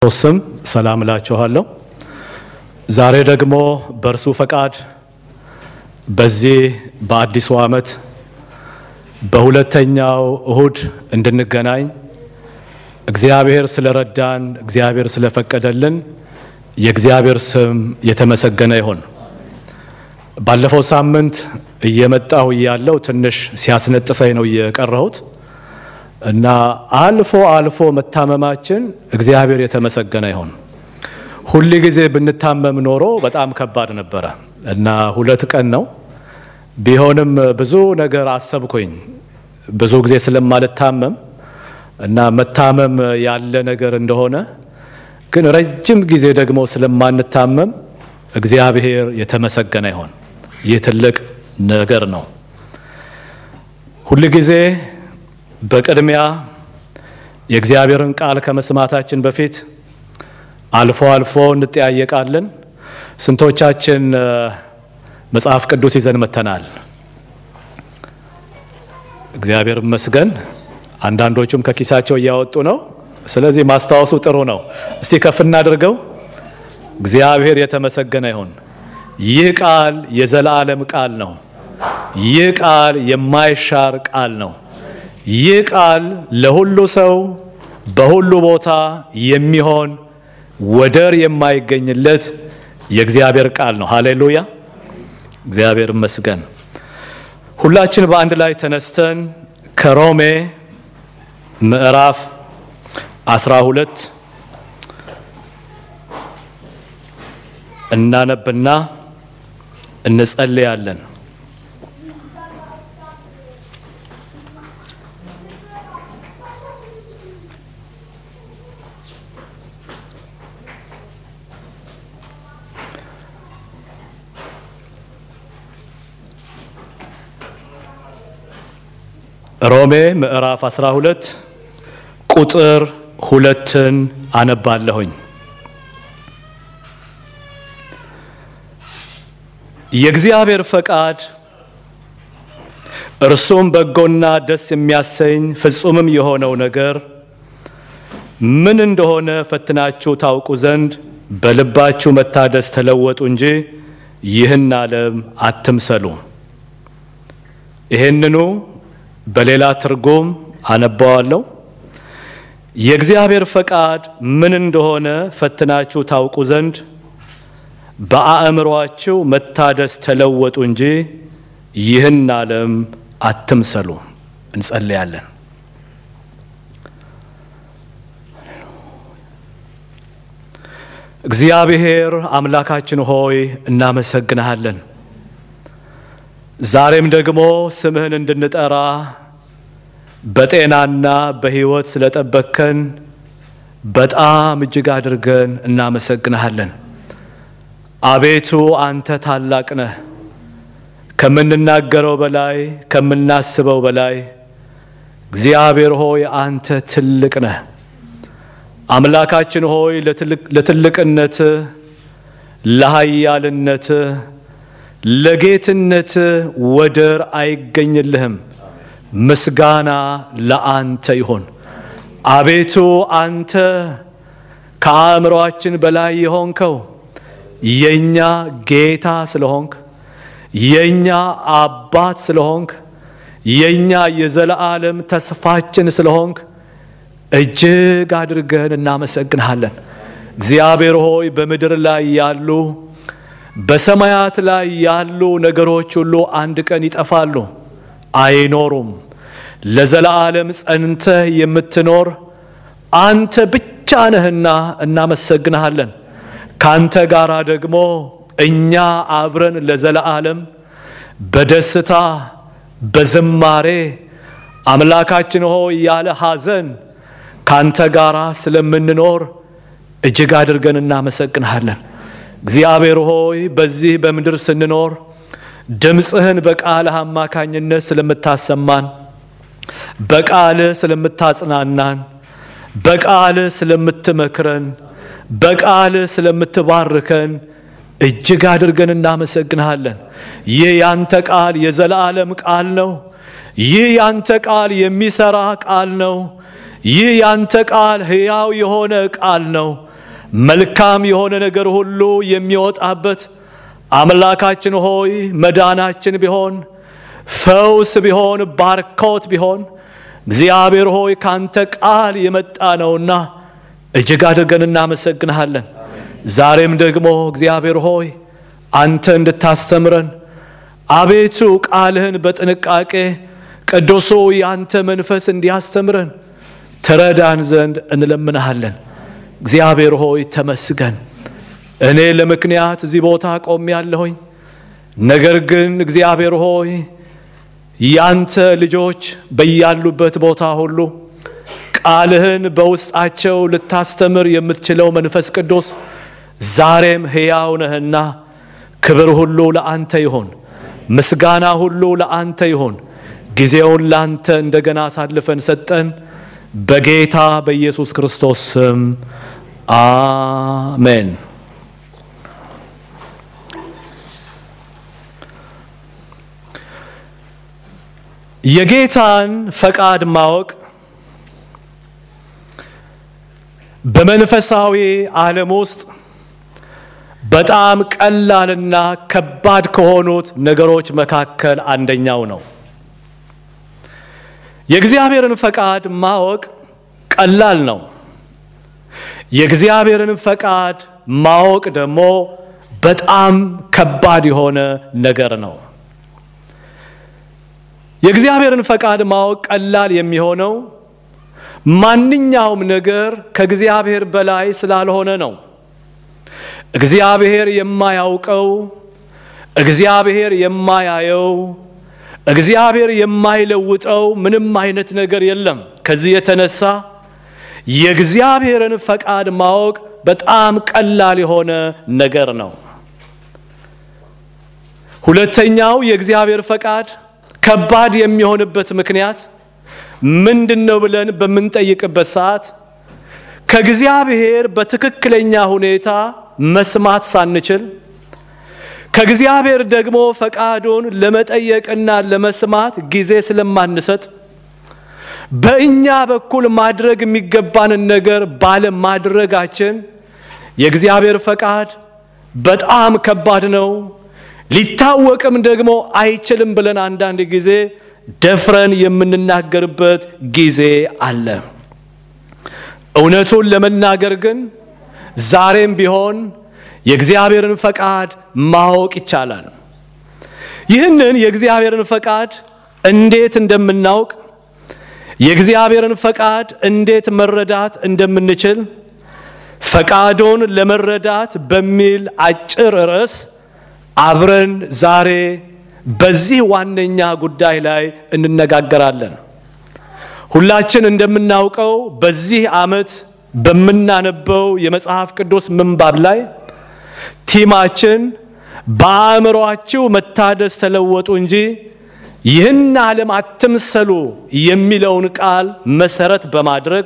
ስም ሰላም እላችኋለሁ። ዛሬ ደግሞ በእርሱ ፈቃድ በዚህ በአዲሱ ዓመት በሁለተኛው እሁድ እንድንገናኝ እግዚአብሔር ስለረዳን፣ እግዚአብሔር ስለፈቀደልን የእግዚአብሔር ስም የተመሰገነ ይሁን። ባለፈው ሳምንት እየመጣሁ እያለሁ ትንሽ ሲያስነጥሰኝ ነው የቀረሁት እና አልፎ አልፎ መታመማችን እግዚአብሔር የተመሰገነ ይሁን። ሁል ጊዜ ብንታመም ኖሮ በጣም ከባድ ነበረ እና ሁለት ቀን ነው ቢሆንም ብዙ ነገር አሰብኩኝ። ብዙ ጊዜ ስለማልታመም እና መታመም ያለ ነገር እንደሆነ ግን ረጅም ጊዜ ደግሞ ስለማንታመም እግዚአብሔር የተመሰገነ ይሁን። ይህ ትልቅ ነገር ነው። ሁል ጊዜ በቅድሚያ የእግዚአብሔርን ቃል ከመስማታችን በፊት አልፎ አልፎ እንጠያየቃለን። ስንቶቻችን መጽሐፍ ቅዱስ ይዘን መተናል? እግዚአብሔር ይመስገን። አንዳንዶቹም ከኪሳቸው እያወጡ ነው። ስለዚህ ማስታወሱ ጥሩ ነው። እስቲ ከፍ እናድርገው። እግዚአብሔር የተመሰገነ ይሁን። ይህ ቃል የዘላለም ቃል ነው። ይህ ቃል የማይሻር ቃል ነው። ይህ ቃል ለሁሉ ሰው በሁሉ ቦታ የሚሆን ወደር የማይገኝለት የእግዚአብሔር ቃል ነው። ሃሌሉያ! እግዚአብሔር ይመስገን። ሁላችን በአንድ ላይ ተነስተን ከሮሜ ምዕራፍ 12 እናነብና እንጸልያለን። ሮሜ ምዕራፍ 12 ቁጥር ሁለትን አነባለሁኝ። የእግዚአብሔር ፈቃድ እርሱም በጎና ደስ የሚያሰኝ ፍጹምም የሆነው ነገር ምን እንደሆነ ፈትናችሁ ታውቁ ዘንድ በልባችሁ መታደስ ተለወጡ እንጂ ይህን ዓለም አትምሰሉ። ይህንኑ በሌላ ትርጉም አነባዋለሁ። የእግዚአብሔር ፈቃድ ምን እንደሆነ ፈትናችሁ ታውቁ ዘንድ በአእምሯችሁ መታደስ ተለወጡ እንጂ ይህን ዓለም አትምሰሉ። እንጸልያለን። እግዚአብሔር አምላካችን ሆይ እናመሰግንሃለን። ዛሬም ደግሞ ስምህን እንድንጠራ በጤናና በሕይወት ስለጠበቅከን በጣም እጅግ አድርገን እናመሰግንሃለን። አቤቱ አንተ ታላቅ ነህ። ከምንናገረው በላይ ከምናስበው በላይ እግዚአብሔር ሆይ አንተ ትልቅ ነህ። አምላካችን ሆይ ለትልቅነት፣ ለኃያልነት፣ ለጌትነት ወደር አይገኝልህም። ምስጋና ለአንተ ይሆን። አቤቱ አንተ ከአእምሮአችን በላይ የሆንከው የእኛ ጌታ ስለሆንክ የእኛ አባት ስለሆንክ የእኛ የዘለዓለም ተስፋችን ስለሆንክ እጅግ አድርገን እናመሰግንሃለን። እግዚአብሔር ሆይ በምድር ላይ ያሉ በሰማያት ላይ ያሉ ነገሮች ሁሉ አንድ ቀን ይጠፋሉ፣ አይኖሩም። ለዘለዓለም ጸንተህ የምትኖር አንተ ብቻ ነህና እናመሰግንሃለን። ካንተ ጋር ደግሞ እኛ አብረን ለዘለዓለም በደስታ በዝማሬ አምላካችን ሆይ ያለ ሐዘን ካንተ ጋር ስለምንኖር እጅግ አድርገን እናመሰግንሃለን። እግዚአብሔር ሆይ በዚህ በምድር ስንኖር ድምፅህን በቃልህ አማካኝነት ስለምታሰማን፣ በቃልህ ስለምታጽናናን፣ በቃልህ ስለምትመክረን፣ በቃልህ ስለምትባርከን እጅግ አድርገን እናመሰግንሃለን። ይህ ያንተ ቃል የዘላለም ቃል ነው። ይህ ያንተ ቃል የሚሰራ ቃል ነው። ይህ ያንተ ቃል ሕያው የሆነ ቃል ነው። መልካም የሆነ ነገር ሁሉ የሚወጣበት አምላካችን ሆይ መዳናችን ቢሆን ፈውስ ቢሆን ባርኮት ቢሆን እግዚአብሔር ሆይ ካንተ ቃል የመጣ ነውና እጅግ አድርገን እናመሰግንሃለን። ዛሬም ደግሞ እግዚአብሔር ሆይ አንተ እንድታስተምረን አቤቱ ቃልህን በጥንቃቄ ቅዱሱ ያንተ መንፈስ እንዲያስተምረን ትረዳን ዘንድ እንለምንሃለን። እግዚአብሔር ሆይ ተመስገን። እኔ ለምክንያት እዚህ ቦታ ቆሜ ያለሁኝ፣ ነገር ግን እግዚአብሔር ሆይ ያንተ ልጆች በያሉበት ቦታ ሁሉ ቃልህን በውስጣቸው ልታስተምር የምትችለው መንፈስ ቅዱስ ዛሬም ሕያው ነህና ክብር ሁሉ ለአንተ ይሆን፣ ምስጋና ሁሉ ለአንተ ይሆን። ጊዜውን ላንተ እንደገና አሳልፈን ሰጠን። በጌታ በኢየሱስ ክርስቶስ ስም አሜን። የጌታን ፈቃድ ማወቅ በመንፈሳዊ ዓለም ውስጥ በጣም ቀላልና ከባድ ከሆኑት ነገሮች መካከል አንደኛው ነው። የእግዚአብሔርን ፈቃድ ማወቅ ቀላል ነው። የእግዚአብሔርን ፈቃድ ማወቅ ደግሞ በጣም ከባድ የሆነ ነገር ነው። የእግዚአብሔርን ፈቃድ ማወቅ ቀላል የሚሆነው ማንኛውም ነገር ከእግዚአብሔር በላይ ስላልሆነ ነው። እግዚአብሔር የማያውቀው፣ እግዚአብሔር የማያየው፣ እግዚአብሔር የማይለውጠው ምንም አይነት ነገር የለም። ከዚህ የተነሳ የእግዚአብሔርን ፈቃድ ማወቅ በጣም ቀላል የሆነ ነገር ነው። ሁለተኛው የእግዚአብሔር ፈቃድ ከባድ የሚሆንበት ምክንያት ምንድን ነው ብለን በምንጠይቅበት ሰዓት ከእግዚአብሔር በትክክለኛ ሁኔታ መስማት ሳንችል ከእግዚአብሔር ደግሞ ፈቃዱን ለመጠየቅና ለመስማት ጊዜ ስለማንሰጥ በእኛ በኩል ማድረግ የሚገባንን ነገር ባለማድረጋችን የእግዚአብሔር ፈቃድ በጣም ከባድ ነው፣ ሊታወቅም ደግሞ አይችልም ብለን አንዳንድ ጊዜ ደፍረን የምንናገርበት ጊዜ አለ። እውነቱን ለመናገር ግን ዛሬም ቢሆን የእግዚአብሔርን ፈቃድ ማወቅ ይቻላል። ይህንን የእግዚአብሔርን ፈቃድ እንዴት እንደምናውቅ የእግዚአብሔርን ፈቃድ እንዴት መረዳት እንደምንችል ፈቃዱን ለመረዳት በሚል አጭር ርዕስ አብረን ዛሬ በዚህ ዋነኛ ጉዳይ ላይ እንነጋገራለን። ሁላችን እንደምናውቀው በዚህ ዓመት በምናነበው የመጽሐፍ ቅዱስ ምንባብ ላይ ቲማችን በአእምሯችሁ መታደስ ተለወጡ እንጂ ይህን ዓለም አትምሰሉ የሚለውን ቃል መሰረት በማድረግ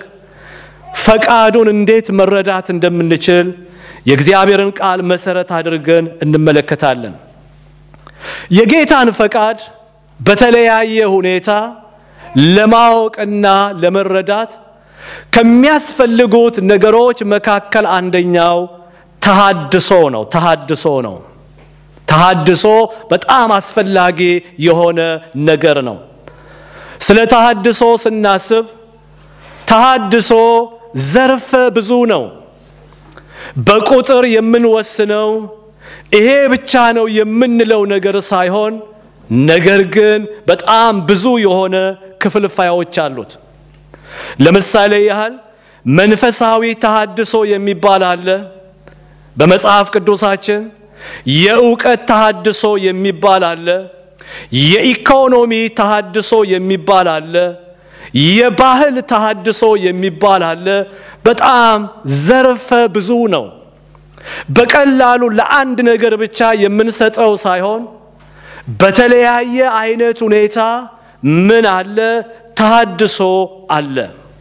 ፈቃዱን እንዴት መረዳት እንደምንችል የእግዚአብሔርን ቃል መሰረት አድርገን እንመለከታለን። የጌታን ፈቃድ በተለያየ ሁኔታ ለማወቅና ለመረዳት ከሚያስፈልጉት ነገሮች መካከል አንደኛው ተሃድሶ ነው። ተሃድሶ ነው። ተሃድሶ በጣም አስፈላጊ የሆነ ነገር ነው። ስለ ተሃድሶ ስናስብ ተሃድሶ ዘርፈ ብዙ ነው። በቁጥር የምንወስነው ይሄ ብቻ ነው የምንለው ነገር ሳይሆን ነገር ግን በጣም ብዙ የሆነ ክፍልፋዮች አሉት። ለምሳሌ ያህል መንፈሳዊ ተሃድሶ የሚባል አለ በመጽሐፍ ቅዱሳችን። የእውቀት ተሃድሶ የሚባል አለ። የኢኮኖሚ ተሃድሶ የሚባል አለ። የባህል ተሃድሶ የሚባል አለ። በጣም ዘርፈ ብዙ ነው። በቀላሉ ለአንድ ነገር ብቻ የምንሰጠው ሳይሆን በተለያየ አይነት ሁኔታ ምን አለ? ተሃድሶ አለ።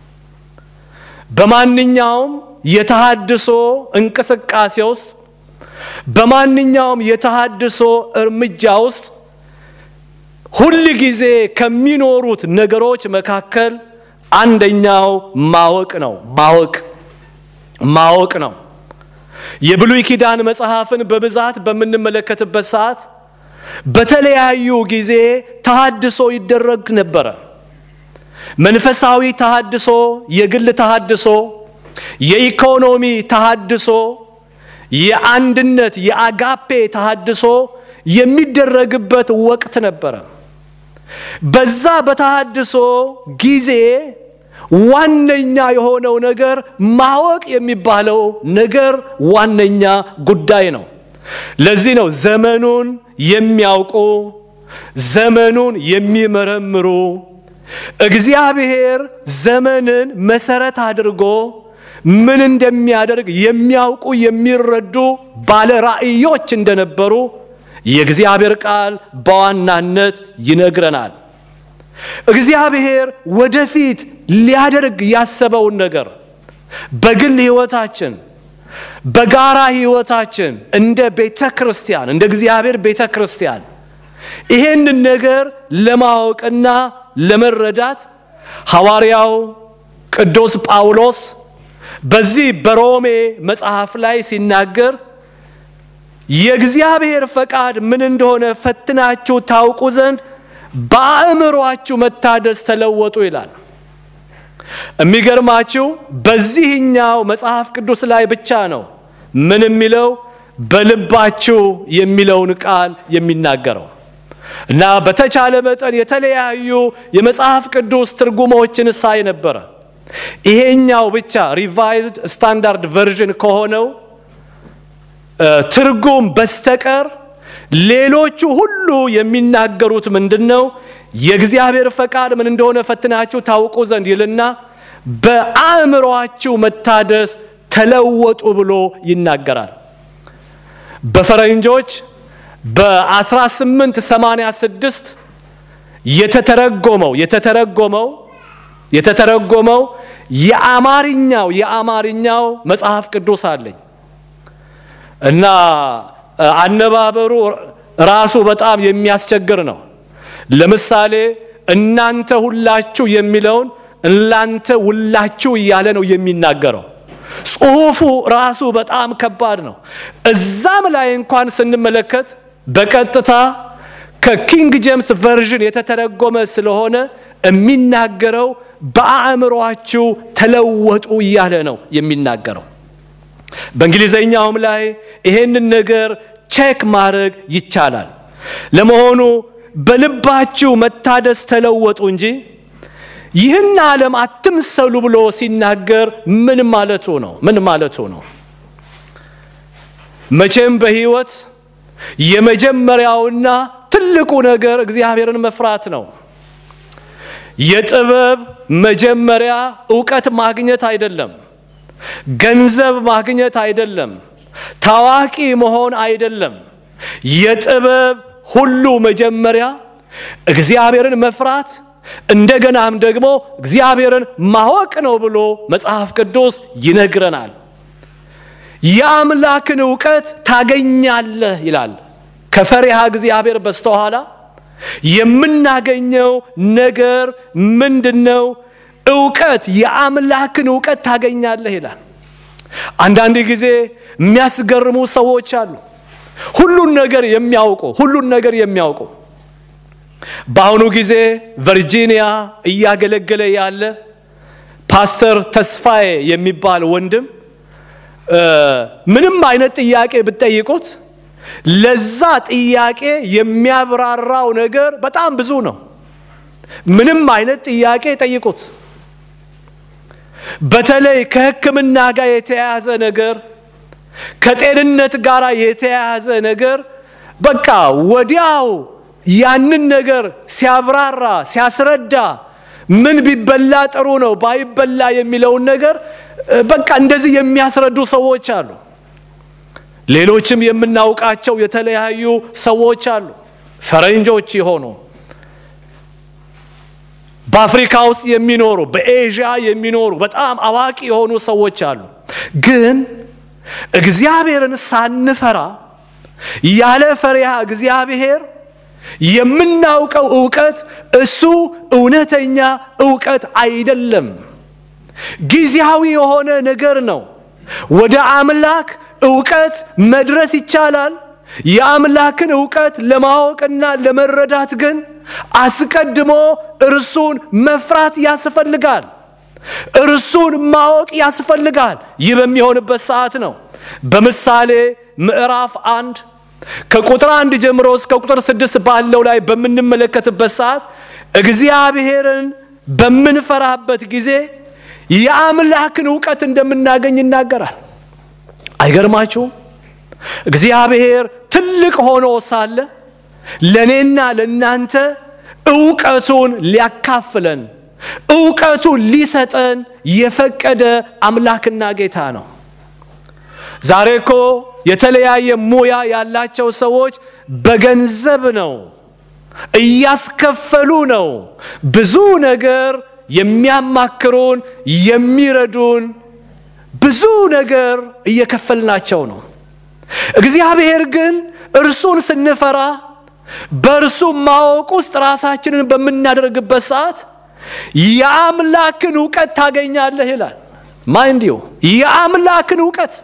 በማንኛውም የተሃድሶ እንቅስቃሴ ውስጥ በማንኛውም የተሃድሶ እርምጃ ውስጥ ሁል ጊዜ ከሚኖሩት ነገሮች መካከል አንደኛው ማወቅ ነው። ማወቅ ማወቅ ነው። የብሉይ ኪዳን መጽሐፍን በብዛት በምንመለከትበት ሰዓት በተለያዩ ጊዜ ተሃድሶ ይደረግ ነበረ። መንፈሳዊ ተሃድሶ፣ የግል ተሃድሶ፣ የኢኮኖሚ ተሃድሶ፣ የአንድነት የአጋፔ ተሃድሶ የሚደረግበት ወቅት ነበረ። በዛ በተሃድሶ ጊዜ ዋነኛ የሆነው ነገር ማወቅ የሚባለው ነገር ዋነኛ ጉዳይ ነው። ለዚህ ነው ዘመኑን የሚያውቁ ዘመኑን የሚመረምሩ እግዚአብሔር ዘመንን መሰረት አድርጎ ምን እንደሚያደርግ የሚያውቁ የሚረዱ ባለ ራእዮች እንደነበሩ የእግዚአብሔር ቃል በዋናነት ይነግረናል። እግዚአብሔር ወደፊት ሊያደርግ ያሰበውን ነገር በግል ሕይወታችን በጋራ ሕይወታችን እንደ ቤተ ክርስቲያን እንደ እግዚአብሔር ቤተ ክርስቲያን ይሄንን ነገር ለማወቅና ለመረዳት ሐዋርያው ቅዱስ ጳውሎስ በዚህ በሮሜ መጽሐፍ ላይ ሲናገር የእግዚአብሔር ፈቃድ ምን እንደሆነ ፈትናችሁ ታውቁ ዘንድ በአእምሯችሁ መታደስ ተለወጡ ይላል። የሚገርማችሁ በዚህኛው መጽሐፍ ቅዱስ ላይ ብቻ ነው ምን የሚለው በልባችሁ የሚለውን ቃል የሚናገረው እና በተቻለ መጠን የተለያዩ የመጽሐፍ ቅዱስ ትርጉሞችን ሳይ ነበረ። ይሄኛው ብቻ ሪቫይዝድ ስታንዳርድ ቨርዥን ከሆነው ትርጉም በስተቀር ሌሎቹ ሁሉ የሚናገሩት ምንድን ነው? የእግዚአብሔር ፈቃድ ምን እንደሆነ ፈትናችሁ ታውቁ ዘንድ ይልና በአእምሯችሁ መታደስ ተለወጡ ብሎ ይናገራል። በፈረንጆች በ1886 የተተረጎመው የተተረጎመው የተተረጎመው የአማርኛው የአማርኛው መጽሐፍ ቅዱስ አለኝ እና አነባበሩ ራሱ በጣም የሚያስቸግር ነው። ለምሳሌ እናንተ ሁላችሁ የሚለውን እናንተ ሁላችሁ እያለ ነው የሚናገረው። ጽሑፉ ራሱ በጣም ከባድ ነው። እዛም ላይ እንኳን ስንመለከት በቀጥታ ከኪንግ ጄምስ ቨርዥን የተተረጎመ ስለሆነ የሚናገረው በአእምሯችሁ ተለወጡ እያለ ነው የሚናገረው። በእንግሊዘኛውም ላይ ይሄንን ነገር ቼክ ማድረግ ይቻላል። ለመሆኑ በልባችሁ መታደስ ተለወጡ እንጂ ይህን ዓለም አትምሰሉ ብሎ ሲናገር ምን ማለቱ ነው? ምን ማለቱ ነው? መቼም በሕይወት የመጀመሪያውና ትልቁ ነገር እግዚአብሔርን መፍራት ነው። የጥበብ መጀመሪያ እውቀት ማግኘት አይደለም። ገንዘብ ማግኘት አይደለም። ታዋቂ መሆን አይደለም። የጥበብ ሁሉ መጀመሪያ እግዚአብሔርን መፍራት እንደገናም ደግሞ እግዚአብሔርን ማወቅ ነው ብሎ መጽሐፍ ቅዱስ ይነግረናል። የአምላክን እውቀት ታገኛለህ ይላል። ከፈሪሃ እግዚአብሔር በስተኋላ የምናገኘው ነገር ምንድነው? እውቀት፣ የአምላክን እውቀት ታገኛለህ ይላል። አንዳንድ ጊዜ የሚያስገርሙ ሰዎች አሉ። ሁሉን ነገር የሚያውቁ ሁሉን ነገር የሚያውቁ በአሁኑ ጊዜ ቨርጂኒያ እያገለገለ ያለ ፓስተር ተስፋዬ የሚባል ወንድም ምንም አይነት ጥያቄ ብትጠይቁት ለዛ ጥያቄ የሚያብራራው ነገር በጣም ብዙ ነው። ምንም አይነት ጥያቄ ጠይቁት። በተለይ ከሕክምና ጋር የተያያዘ ነገር፣ ከጤንነት ጋር የተያያዘ ነገር በቃ ወዲያው ያንን ነገር ሲያብራራ ሲያስረዳ ምን ቢበላ ጥሩ ነው ባይበላ የሚለውን ነገር በቃ እንደዚህ የሚያስረዱ ሰዎች አሉ። ሌሎችም የምናውቃቸው የተለያዩ ሰዎች አሉ። ፈረንጆች የሆኑ በአፍሪካ ውስጥ የሚኖሩ በኤዥያ የሚኖሩ በጣም አዋቂ የሆኑ ሰዎች አሉ። ግን እግዚአብሔርን ሳንፈራ ያለ ፈሪሃ እግዚአብሔር የምናውቀው እውቀት እሱ እውነተኛ እውቀት አይደለም። ጊዜያዊ የሆነ ነገር ነው። ወደ አምላክ እውቀት መድረስ ይቻላል። የአምላክን እውቀት ለማወቅና ለመረዳት ግን አስቀድሞ እርሱን መፍራት ያስፈልጋል። እርሱን ማወቅ ያስፈልጋል። ይህ በሚሆንበት ሰዓት ነው በምሳሌ ምዕራፍ አንድ ከቁጥር አንድ ጀምሮ እስከ ቁጥር ስድስት ባለው ላይ በምንመለከትበት ሰዓት እግዚአብሔርን በምንፈራበት ጊዜ የአምላክን እውቀት እንደምናገኝ ይናገራል። አይገርማችሁም? እግዚአብሔር ትልቅ ሆኖ ሳለ ለእኔና ለእናንተ እውቀቱን ሊያካፍለን እውቀቱን ሊሰጠን የፈቀደ አምላክና ጌታ ነው። ዛሬ እኮ የተለያየ ሙያ ያላቸው ሰዎች በገንዘብ ነው እያስከፈሉ ነው ብዙ ነገር የሚያማክሩን የሚረዱን ብዙ ነገር እየከፈልናቸው ነው። እግዚአብሔር ግን እርሱን ስንፈራ በእርሱ ማወቅ ውስጥ ራሳችንን በምናደርግበት ሰዓት የአምላክን እውቀት ታገኛለህ ይላል። ማይንዲዮ የአምላክን እውቀት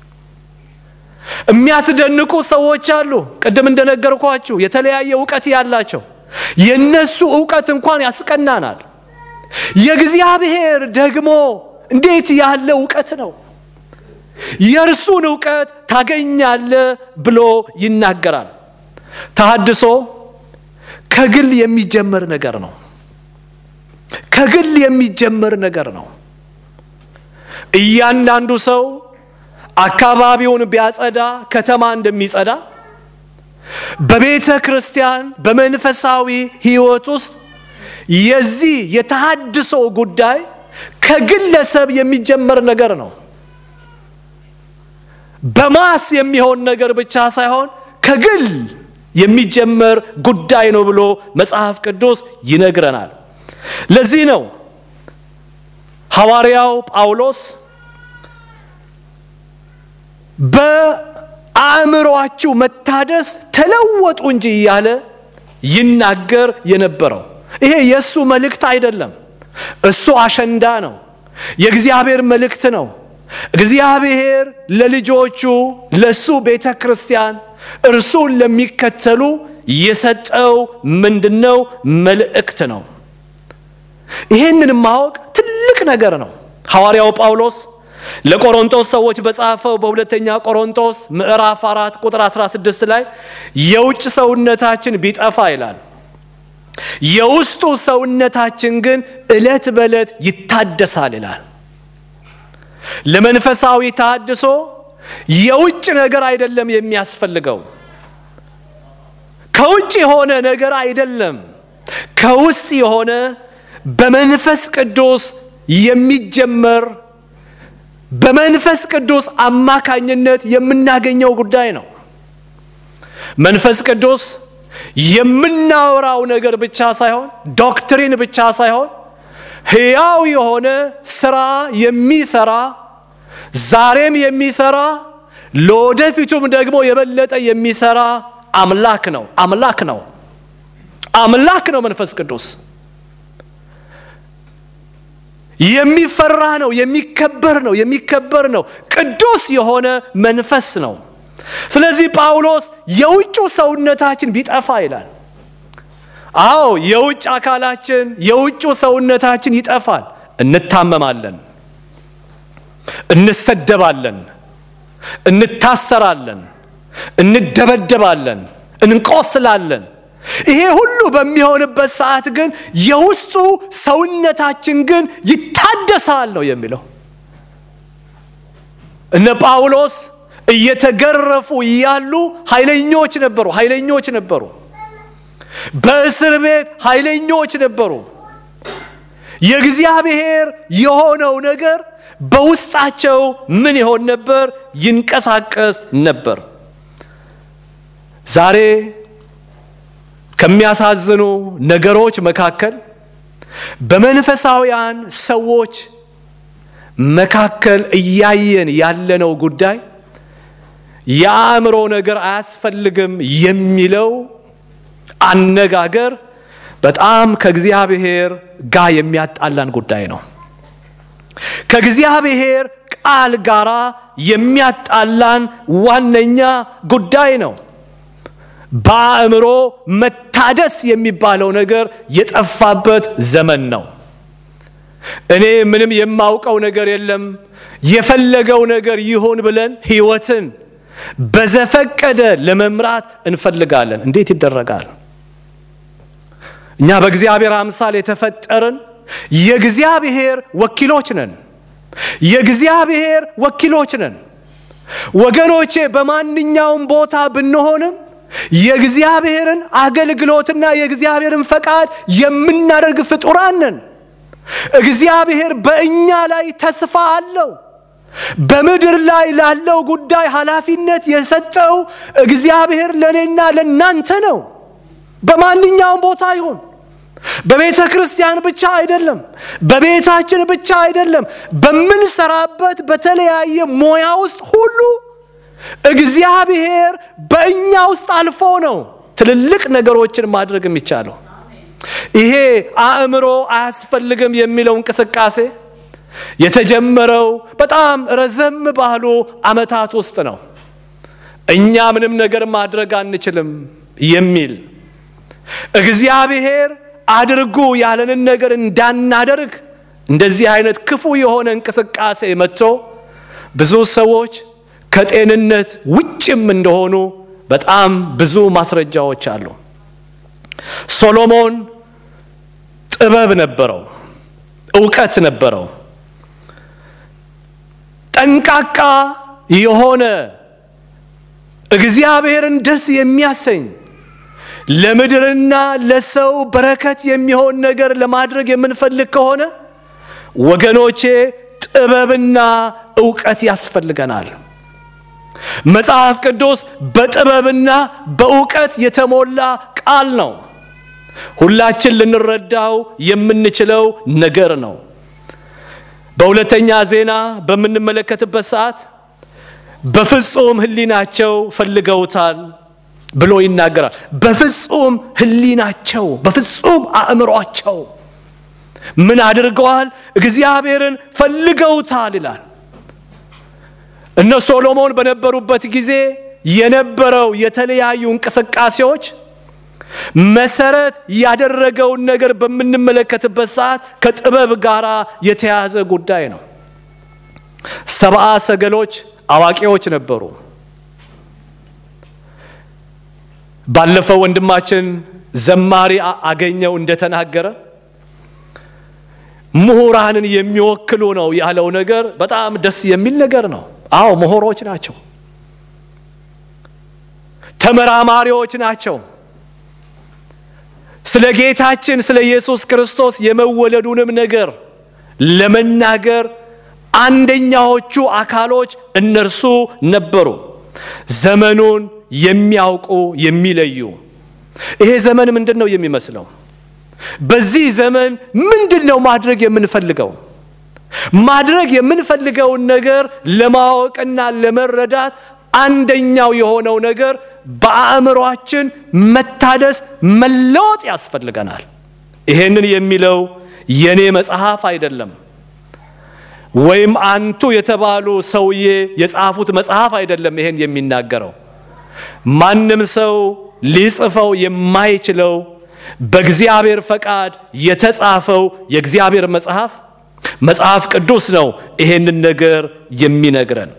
የሚያስደንቁ ሰዎች አሉ። ቅድም እንደነገርኳችሁ የተለያየ እውቀት ያላቸው የነሱ እውቀት እንኳን ያስቀናናል። የእግዚአብሔር ደግሞ እንዴት ያለ እውቀት ነው! የእርሱን እውቀት ታገኛለህ ብሎ ይናገራል። ተሐድሶ ከግል የሚጀመር ነገር ነው። ከግል የሚጀመር ነገር ነው። እያንዳንዱ ሰው አካባቢውን ቢያጸዳ ከተማ እንደሚጸዳ በቤተ ክርስቲያን በመንፈሳዊ ሕይወት ውስጥ የዚህ የተሃድሶ ጉዳይ ከግለሰብ የሚጀመር ነገር ነው። በማስ የሚሆን ነገር ብቻ ሳይሆን ከግል የሚጀመር ጉዳይ ነው ብሎ መጽሐፍ ቅዱስ ይነግረናል። ለዚህ ነው ሐዋርያው ጳውሎስ በአእምሮአችሁ መታደስ ተለወጡ እንጂ እያለ ይናገር የነበረው። ይሄ የእሱ መልእክት አይደለም። እሱ አሸንዳ ነው። የእግዚአብሔር መልእክት ነው። እግዚአብሔር ለልጆቹ ለሱ ቤተ ክርስቲያን እርሱን ለሚከተሉ የሰጠው ምንድነው? መልእክት ነው። ይህንን ማወቅ ትልቅ ነገር ነው። ሐዋርያው ጳውሎስ ለቆሮንቶስ ሰዎች በጻፈው በሁለተኛ ቆሮንቶስ ምዕራፍ አራት ቁጥር 16 ላይ የውጭ ሰውነታችን ቢጠፋ ይላል የውስጡ ሰውነታችን ግን ዕለት በዕለት ይታደሳል ይላል። ለመንፈሳዊ ተሃድሶ የውጭ ነገር አይደለም የሚያስፈልገው፣ ከውጭ የሆነ ነገር አይደለም፣ ከውስጥ የሆነ በመንፈስ ቅዱስ የሚጀመር በመንፈስ ቅዱስ አማካኝነት የምናገኘው ጉዳይ ነው። መንፈስ ቅዱስ የምናወራው ነገር ብቻ ሳይሆን ዶክትሪን ብቻ ሳይሆን ሕያው የሆነ ስራ የሚሰራ ዛሬም የሚሰራ ለወደፊቱም ደግሞ የበለጠ የሚሰራ አምላክ ነው። አምላክ ነው። አምላክ ነው። መንፈስ ቅዱስ የሚፈራ ነው። የሚከበር ነው። የሚከበር ነው። ቅዱስ የሆነ መንፈስ ነው። ስለዚህ ጳውሎስ የውጩ ሰውነታችን ቢጠፋ ይላል። አዎ የውጭ አካላችን የውጩ ሰውነታችን ይጠፋል። እንታመማለን፣ እንሰደባለን፣ እንታሰራለን፣ እንደበደባለን፣ እንቆስላለን። ይሄ ሁሉ በሚሆንበት ሰዓት ግን የውስጡ ሰውነታችን ግን ይታደሳል ነው የሚለው። እነ ጳውሎስ እየተገረፉ እያሉ ኃይለኞች ነበሩ። ኃይለኞች ነበሩ። በእስር ቤት ኃይለኞች ነበሩ። የእግዚአብሔር የሆነው ነገር በውስጣቸው ምን ይሆን ነበር? ይንቀሳቀስ ነበር። ዛሬ ከሚያሳዝኑ ነገሮች መካከል በመንፈሳውያን ሰዎች መካከል እያየን ያለነው ጉዳይ የአእምሮ ነገር አያስፈልግም የሚለው አነጋገር በጣም ከእግዚአብሔር ጋር የሚያጣላን ጉዳይ ነው። ከእግዚአብሔር ቃል ጋር የሚያጣላን ዋነኛ ጉዳይ ነው። በአእምሮ መታደስ የሚባለው ነገር የጠፋበት ዘመን ነው። እኔ ምንም የማውቀው ነገር የለም የፈለገው ነገር ይሁን ብለን ሕይወትን በዘፈቀደ ለመምራት እንፈልጋለን። እንዴት ይደረጋል? እኛ በእግዚአብሔር አምሳል የተፈጠርን የእግዚአብሔር ወኪሎች ነን። የእግዚአብሔር ወኪሎች ነን ወገኖቼ። በማንኛውም ቦታ ብንሆንም የእግዚአብሔርን አገልግሎትና የእግዚአብሔርን ፈቃድ የምናደርግ ፍጡራን ነን። እግዚአብሔር በእኛ ላይ ተስፋ አለው። በምድር ላይ ላለው ጉዳይ ኃላፊነት የሰጠው እግዚአብሔር ለእኔና ለእናንተ ነው። በማንኛውም ቦታ ይሁን በቤተ ክርስቲያን ብቻ አይደለም፣ በቤታችን ብቻ አይደለም፣ በምንሰራበት በተለያየ ሙያ ውስጥ ሁሉ እግዚአብሔር በእኛ ውስጥ አልፎ ነው ትልልቅ ነገሮችን ማድረግ የሚቻለው። ይሄ አእምሮ አያስፈልግም የሚለው እንቅስቃሴ የተጀመረው በጣም ረዘም ባሉ ዓመታት ውስጥ ነው። እኛ ምንም ነገር ማድረግ አንችልም የሚል እግዚአብሔር አድርጉ ያለንን ነገር እንዳናደርግ እንደዚህ አይነት ክፉ የሆነ እንቅስቃሴ መጥቶ ብዙ ሰዎች ከጤንነት ውጭም እንደሆኑ በጣም ብዙ ማስረጃዎች አሉ። ሶሎሞን ጥበብ ነበረው፣ እውቀት ነበረው። ጠንቃቃ የሆነ እግዚአብሔርን ደስ የሚያሰኝ ለምድርና ለሰው በረከት የሚሆን ነገር ለማድረግ የምንፈልግ ከሆነ ወገኖቼ ጥበብና እውቀት ያስፈልገናል። መጽሐፍ ቅዱስ በጥበብና በእውቀት የተሞላ ቃል ነው። ሁላችን ልንረዳው የምንችለው ነገር ነው። በሁለተኛ ዜና በምንመለከትበት ሰዓት በፍጹም ሕሊናቸው ፈልገውታል ብሎ ይናገራል። በፍጹም ሕሊናቸው በፍጹም አእምሯቸው ምን አድርገዋል? እግዚአብሔርን ፈልገውታል ይላል። እነ ሶሎሞን በነበሩበት ጊዜ የነበረው የተለያዩ እንቅስቃሴዎች መሰረት ያደረገውን ነገር በምንመለከትበት ሰዓት ከጥበብ ጋር የተያያዘ ጉዳይ ነው። ሰብአ ሰገሎች አዋቂዎች ነበሩ። ባለፈው ወንድማችን ዘማሪ አገኘው እንደተናገረ ምሁራንን የሚወክሉ ነው ያለው ነገር በጣም ደስ የሚል ነገር ነው። አዎ ምሁሮች ናቸው፣ ተመራማሪዎች ናቸው። ስለ ጌታችን ስለ ኢየሱስ ክርስቶስ የመወለዱንም ነገር ለመናገር አንደኛዎቹ አካሎች እነርሱ ነበሩ። ዘመኑን የሚያውቁ የሚለዩ። ይሄ ዘመን ምንድን ነው የሚመስለው? በዚህ ዘመን ምንድን ነው ማድረግ የምንፈልገው? ማድረግ የምንፈልገውን ነገር ለማወቅና ለመረዳት አንደኛው የሆነው ነገር በአእምሯችን መታደስ መለወጥ ያስፈልገናል። ይሄንን የሚለው የኔ መጽሐፍ አይደለም፣ ወይም አንቱ የተባሉ ሰውዬ የጻፉት መጽሐፍ አይደለም። ይሄን የሚናገረው ማንም ሰው ሊጽፈው የማይችለው በእግዚአብሔር ፈቃድ የተጻፈው የእግዚአብሔር መጽሐፍ መጽሐፍ ቅዱስ ነው። ይሄንን ነገር የሚነግረን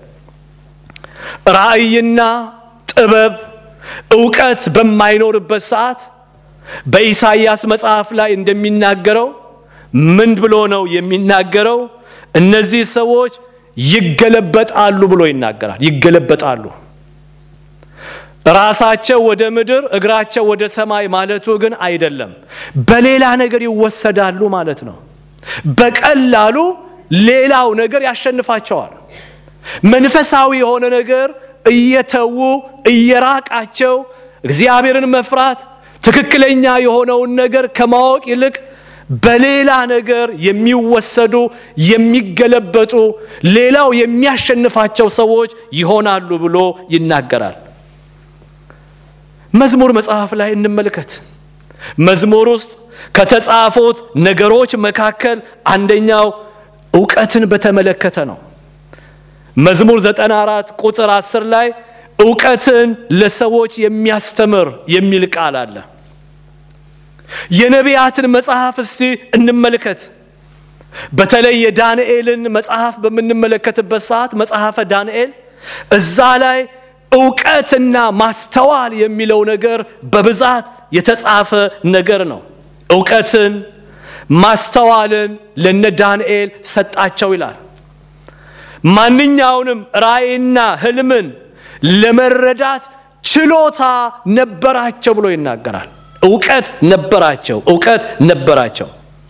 ራእይና ጥበብ እውቀት በማይኖርበት ሰዓት በኢሳይያስ መጽሐፍ ላይ እንደሚናገረው ምን ብሎ ነው የሚናገረው? እነዚህ ሰዎች ይገለበጣሉ ብሎ ይናገራል። ይገለበጣሉ ራሳቸው ወደ ምድር እግራቸው ወደ ሰማይ ማለቱ ግን አይደለም። በሌላ ነገር ይወሰዳሉ ማለት ነው። በቀላሉ ሌላው ነገር ያሸንፋቸዋል። መንፈሳዊ የሆነ ነገር እየተዉ እየራቃቸው እግዚአብሔርን መፍራት ትክክለኛ የሆነውን ነገር ከማወቅ ይልቅ በሌላ ነገር የሚወሰዱ የሚገለበጡ፣ ሌላው የሚያሸንፋቸው ሰዎች ይሆናሉ ብሎ ይናገራል። መዝሙር መጽሐፍ ላይ እንመልከት። መዝሙር ውስጥ ከተጻፉት ነገሮች መካከል አንደኛው እውቀትን በተመለከተ ነው። መዝሙር 94 ቁጥር 10 ላይ እውቀትን ለሰዎች የሚያስተምር የሚል ቃል አለ። የነቢያትን መጽሐፍ እስቲ እንመልከት። በተለይ የዳንኤልን መጽሐፍ በምንመለከትበት ሰዓት መጽሐፈ ዳንኤል እዛ ላይ እውቀትና ማስተዋል የሚለው ነገር በብዛት የተጻፈ ነገር ነው። እውቀትን ማስተዋልን ለነ ዳንኤል ሰጣቸው ይላል። ማንኛውንም ራእይና ህልምን ለመረዳት ችሎታ ነበራቸው ብሎ ይናገራል። እውቀት ነበራቸው፣ እውቀት ነበራቸው።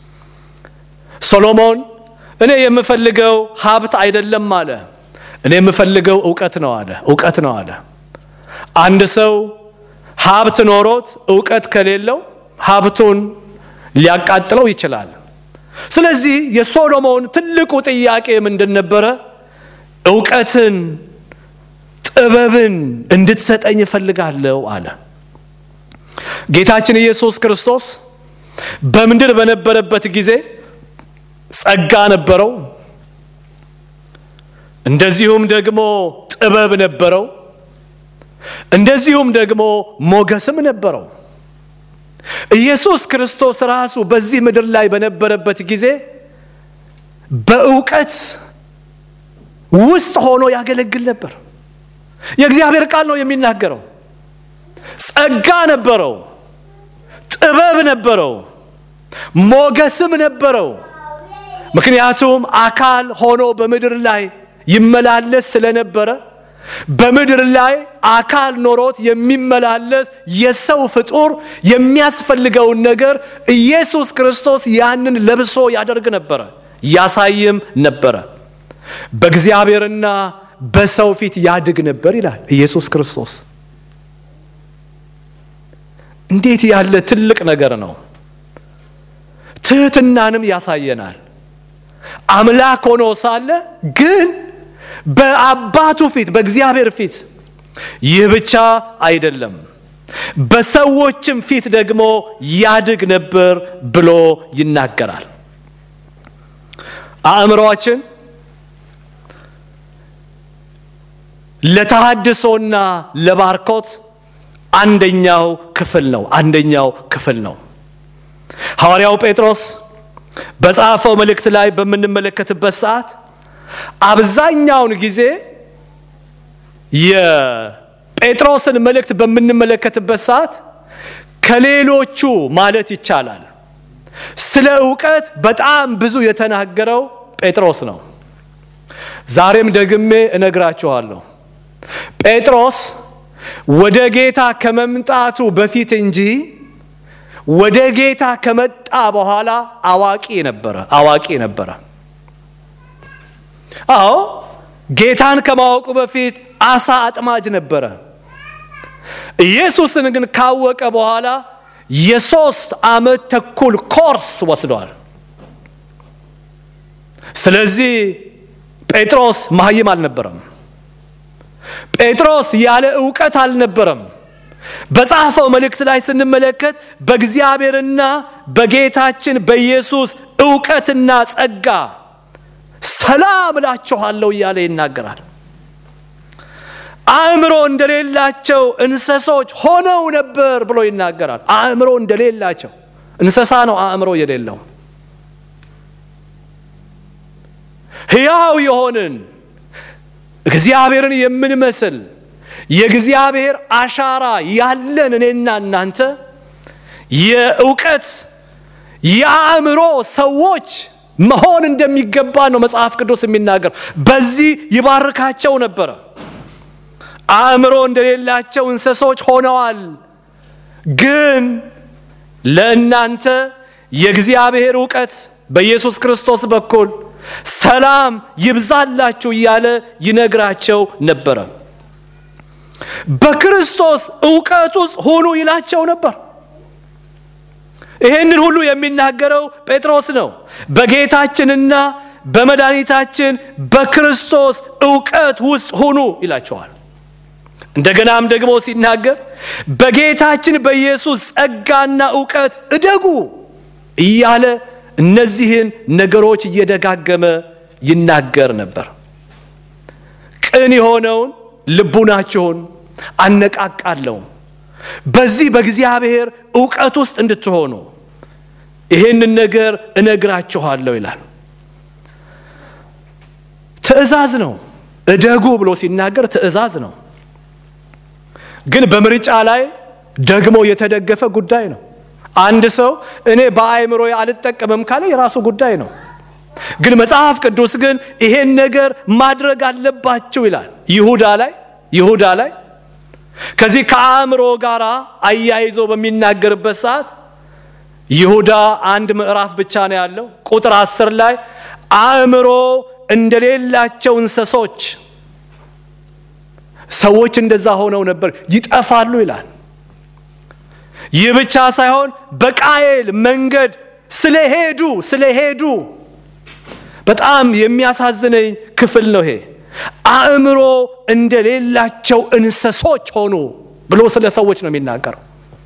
ሶሎሞን እኔ የምፈልገው ሀብት አይደለም አለ። እኔ የምፈልገው እውቀት ነው አለ። እውቀት ነው አለ። አንድ ሰው ሀብት ኖሮት እውቀት ከሌለው ሀብቱን ሊያቃጥለው ይችላል። ስለዚህ የሶሎሞን ትልቁ ጥያቄ ምንድን ነበረ? እውቀትን፣ ጥበብን እንድትሰጠኝ እፈልጋለሁ አለ። ጌታችን ኢየሱስ ክርስቶስ በምድር በነበረበት ጊዜ ጸጋ ነበረው፣ እንደዚሁም ደግሞ ጥበብ ነበረው፣ እንደዚሁም ደግሞ ሞገስም ነበረው። ኢየሱስ ክርስቶስ ራሱ በዚህ ምድር ላይ በነበረበት ጊዜ በእውቀት ውስጥ ሆኖ ያገለግል ነበር። የእግዚአብሔር ቃል ነው የሚናገረው። ጸጋ ነበረው፣ ጥበብ ነበረው፣ ሞገስም ነበረው። ምክንያቱም አካል ሆኖ በምድር ላይ ይመላለስ ስለነበረ በምድር ላይ አካል ኖሮት የሚመላለስ የሰው ፍጡር የሚያስፈልገውን ነገር ኢየሱስ ክርስቶስ ያንን ለብሶ ያደርግ ነበረ፣ ያሳይም ነበረ። በእግዚአብሔርና በሰው ፊት ያድግ ነበር ይላል ኢየሱስ ክርስቶስ። እንዴት ያለ ትልቅ ነገር ነው! ትህትናንም ያሳየናል። አምላክ ሆኖ ሳለ ግን በአባቱ ፊት በእግዚአብሔር ፊት ይህ ብቻ አይደለም፣ በሰዎችም ፊት ደግሞ ያድግ ነበር ብሎ ይናገራል። አእምሮአችን ለተሃድሶና ለባርኮት አንደኛው ክፍል ነው። አንደኛው ክፍል ነው። ሐዋርያው ጴጥሮስ በጻፈው መልእክት ላይ በምንመለከትበት ሰዓት አብዛኛውን ጊዜ የጴጥሮስን መልእክት በምንመለከትበት ሰዓት ከሌሎቹ ማለት ይቻላል ስለ እውቀት በጣም ብዙ የተናገረው ጴጥሮስ ነው። ዛሬም ደግሜ እነግራችኋለሁ ጴጥሮስ ወደ ጌታ ከመምጣቱ በፊት እንጂ ወደ ጌታ ከመጣ በኋላ አዋቂ ነበረ። አዋቂ ነበረ። አዎ ጌታን ከማወቁ በፊት አሳ አጥማጅ ነበረ። ኢየሱስን ግን ካወቀ በኋላ የሶስት ዓመት ተኩል ኮርስ ወስዷል። ስለዚህ ጴጥሮስ መሀይም አልነበረም። ጴጥሮስ ያለ እውቀት አልነበረም። በጻፈው መልእክት ላይ ስንመለከት በእግዚአብሔርና በጌታችን በኢየሱስ እውቀትና ጸጋ ሰላም እላችኋለሁ እያለ ይናገራል። አእምሮ እንደሌላቸው እንስሶች ሆነው ነበር ብሎ ይናገራል። አእምሮ እንደሌላቸው እንስሳ ነው አእምሮ የሌለው። ሕያው የሆንን እግዚአብሔርን የምንመስል የእግዚአብሔር አሻራ ያለን እኔና እናንተ የእውቀት የአእምሮ ሰዎች መሆን እንደሚገባ ነው መጽሐፍ ቅዱስ የሚናገር። በዚህ ይባርካቸው ነበረ። አእምሮ እንደሌላቸው እንስሶች ሆነዋል፣ ግን ለእናንተ የእግዚአብሔር እውቀት በኢየሱስ ክርስቶስ በኩል ሰላም ይብዛላችሁ እያለ ይነግራቸው ነበረ። በክርስቶስ እውቀት ውስጥ ሁኑ ይላቸው ነበር። ይህንን ሁሉ የሚናገረው ጴጥሮስ ነው። በጌታችንና በመድኃኒታችን በክርስቶስ እውቀት ውስጥ ሁኑ ይላቸዋል። እንደገናም ደግሞ ሲናገር በጌታችን በኢየሱስ ጸጋና እውቀት እደጉ እያለ እነዚህን ነገሮች እየደጋገመ ይናገር ነበር። ቅን የሆነውን ልቡናችሁን አነቃቃለሁ። በዚህ በእግዚአብሔር እውቀት ውስጥ እንድትሆኑ ይህንን ነገር እነግራችኋለሁ ይላል። ትእዛዝ ነው። እደጉ ብሎ ሲናገር ትእዛዝ ነው። ግን በምርጫ ላይ ደግሞ የተደገፈ ጉዳይ ነው። አንድ ሰው እኔ በአእምሮ አልጠቀምም ካለ የራሱ ጉዳይ ነው። ግን መጽሐፍ ቅዱስ ግን ይሄን ነገር ማድረግ አለባችሁ ይላል። ይሁዳ ላይ ይሁዳ ላይ ከዚህ ከአእምሮ ጋር አያይዞ በሚናገርበት ሰዓት ይሁዳ አንድ ምዕራፍ ብቻ ነው ያለው። ቁጥር አስር ላይ አእምሮ እንደሌላቸው እንስሶች ሰዎች እንደዛ ሆነው ነበር፣ ይጠፋሉ ይላል። ይህ ብቻ ሳይሆን በቃየል መንገድ ስለሄዱ ስለሄዱ በጣም የሚያሳዝነኝ ክፍል ነው ይሄ። አእምሮ እንደሌላቸው እንስሶች ሆኑ ብሎ ስለ ሰዎች ነው የሚናገረው።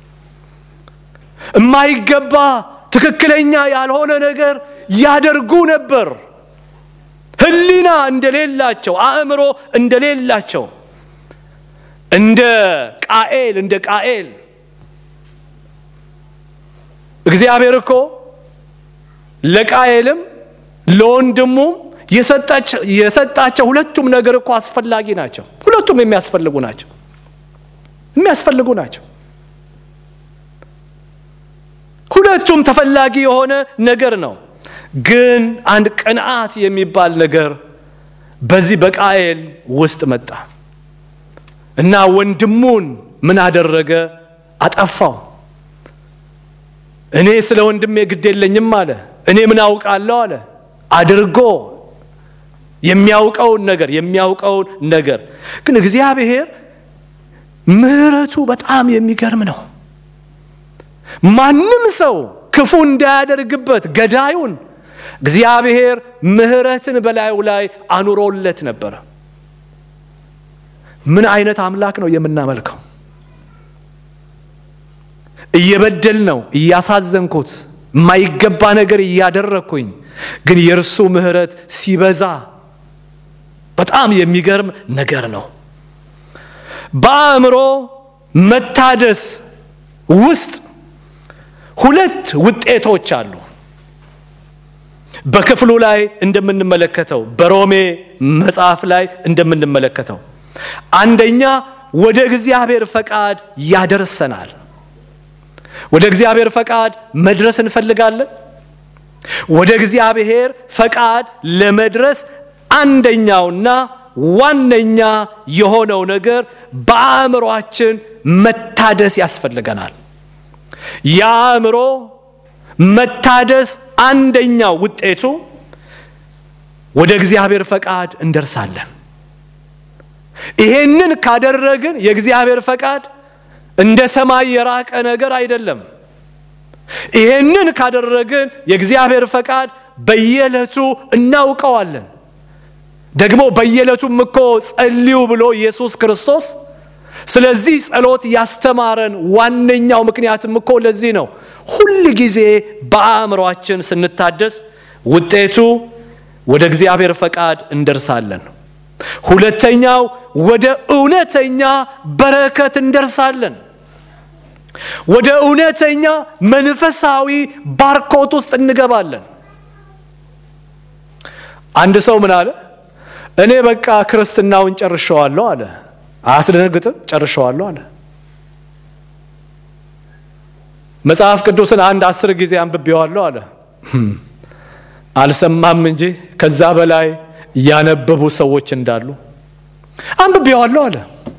የማይገባ ትክክለኛ ያልሆነ ነገር ያደርጉ ነበር። ሕሊና እንደሌላቸው አእምሮ እንደሌላቸው እንደ ቃኤል እንደ ቃኤል እግዚአብሔር እኮ ለቃኤልም ለወንድሙም የሰጣቸው ሁለቱም ነገር እኮ አስፈላጊ ናቸው። ሁለቱም የሚያስፈልጉ ናቸው የሚያስፈልጉ ናቸው። ሁለቱም ተፈላጊ የሆነ ነገር ነው። ግን አንድ ቅንዓት የሚባል ነገር በዚህ በቃኤል ውስጥ መጣ እና ወንድሙን ምን አደረገ? አጠፋው። እኔ ስለ ወንድሜ ግድ የለኝም አለ። እኔ ምን አውቃለሁ አለ። አድርጎ የሚያውቀውን ነገር የሚያውቀውን ነገር ግን እግዚአብሔር ምሕረቱ በጣም የሚገርም ነው። ማንም ሰው ክፉ እንዳያደርግበት ገዳዩን እግዚአብሔር ምሕረትን በላዩ ላይ አኑሮለት ነበረ። ምን አይነት አምላክ ነው የምናመልከው? እየበደል ነው እያሳዘንኩት የማይገባ ነገር እያደረግኩኝ ግን የእርሱ ምሕረት ሲበዛ በጣም የሚገርም ነገር ነው። በአእምሮ መታደስ ውስጥ ሁለት ውጤቶች አሉ። በክፍሉ ላይ እንደምንመለከተው በሮሜ መጽሐፍ ላይ እንደምንመለከተው አንደኛ ወደ እግዚአብሔር ፈቃድ ያደርሰናል። ወደ እግዚአብሔር ፈቃድ መድረስ እንፈልጋለን። ወደ እግዚአብሔር ፈቃድ ለመድረስ አንደኛውና ዋነኛ የሆነው ነገር በአእምሯችን መታደስ ያስፈልገናል። የአእምሮ መታደስ አንደኛው ውጤቱ ወደ እግዚአብሔር ፈቃድ እንደርሳለን። ይሄንን ካደረግን የእግዚአብሔር ፈቃድ እንደ ሰማይ የራቀ ነገር አይደለም። ይሄንን ካደረግን የእግዚአብሔር ፈቃድ በየዕለቱ እናውቀዋለን። ደግሞ በየዕለቱም እኮ ጸልዩ ብሎ ኢየሱስ ክርስቶስ ስለዚህ ጸሎት ያስተማረን ዋነኛው ምክንያትም እኮ ለዚህ ነው። ሁል ጊዜ በአእምሯችን ስንታደስ ውጤቱ ወደ እግዚአብሔር ፈቃድ እንደርሳለን። ሁለተኛው ወደ እውነተኛ በረከት እንደርሳለን። ወደ እውነተኛ መንፈሳዊ ባርኮት ውስጥ እንገባለን። አንድ ሰው ምን አለ? እኔ በቃ ክርስትናውን ጨርሸዋለሁ አለ። አያስደነግጥም? ጨርሸዋለሁ አለ። መጽሐፍ ቅዱስን አንድ አስር ጊዜ አንብቤዋለሁ አለ። አልሰማም እንጂ ከዛ በላይ ያነበቡ ሰዎች እንዳሉ አንብቤዋለሁ አለ።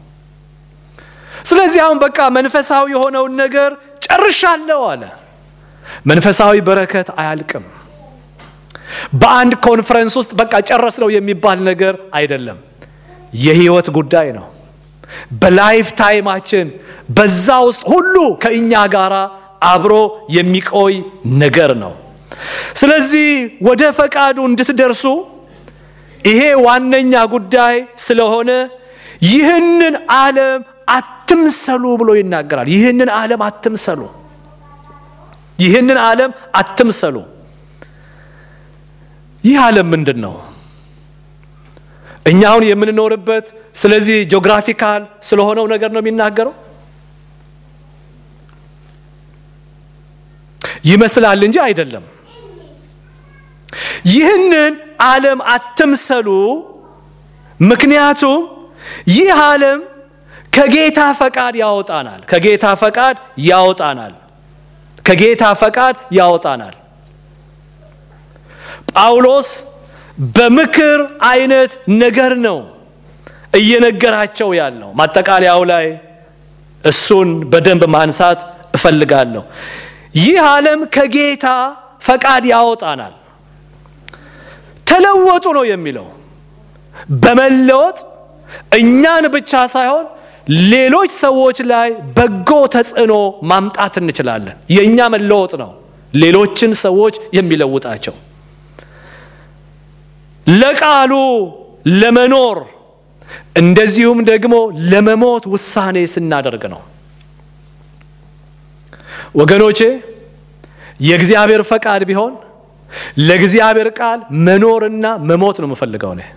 ስለዚህ አሁን በቃ መንፈሳዊ የሆነውን ነገር ጨርሻለሁ አለ። መንፈሳዊ በረከት አያልቅም። በአንድ ኮንፈረንስ ውስጥ በቃ ጨረስ ነው የሚባል ነገር አይደለም። የህይወት ጉዳይ ነው። በላይፍ ታይማችን በዛ ውስጥ ሁሉ ከእኛ ጋር አብሮ የሚቆይ ነገር ነው። ስለዚህ ወደ ፈቃዱ እንድትደርሱ ይሄ ዋነኛ ጉዳይ ስለሆነ ይህንን ዓለም አትምሰሉ ብሎ ይናገራል። ይህንን ዓለም አትምሰሉ፣ ይህንን ዓለም አትምሰሉ። ይህ ዓለም ምንድን ነው? እኛ አሁን የምንኖርበት ስለዚህ ጂኦግራፊካል ስለሆነው ነገር ነው የሚናገረው ይመስላል እንጂ አይደለም። ይህንን ዓለም አትምሰሉ፣ ምክንያቱም ይህ ዓለም ከጌታ ፈቃድ ያወጣናል። ከጌታ ፈቃድ ያወጣናል። ከጌታ ፈቃድ ያወጣናል። ጳውሎስ በምክር አይነት ነገር ነው እየነገራቸው ያለው። ማጠቃለያው ላይ እሱን በደንብ ማንሳት እፈልጋለሁ። ይህ ዓለም ከጌታ ፈቃድ ያወጣናል። ተለወጡ ነው የሚለው። በመለወጥ እኛን ብቻ ሳይሆን ሌሎች ሰዎች ላይ በጎ ተጽዕኖ ማምጣት እንችላለን። የእኛ መለወጥ ነው ሌሎችን ሰዎች የሚለውጣቸው። ለቃሉ ለመኖር እንደዚሁም ደግሞ ለመሞት ውሳኔ ስናደርግ ነው። ወገኖቼ የእግዚአብሔር ፈቃድ ቢሆን ለእግዚአብሔር ቃል መኖርና መሞት ነው የምፈልገው እኔ።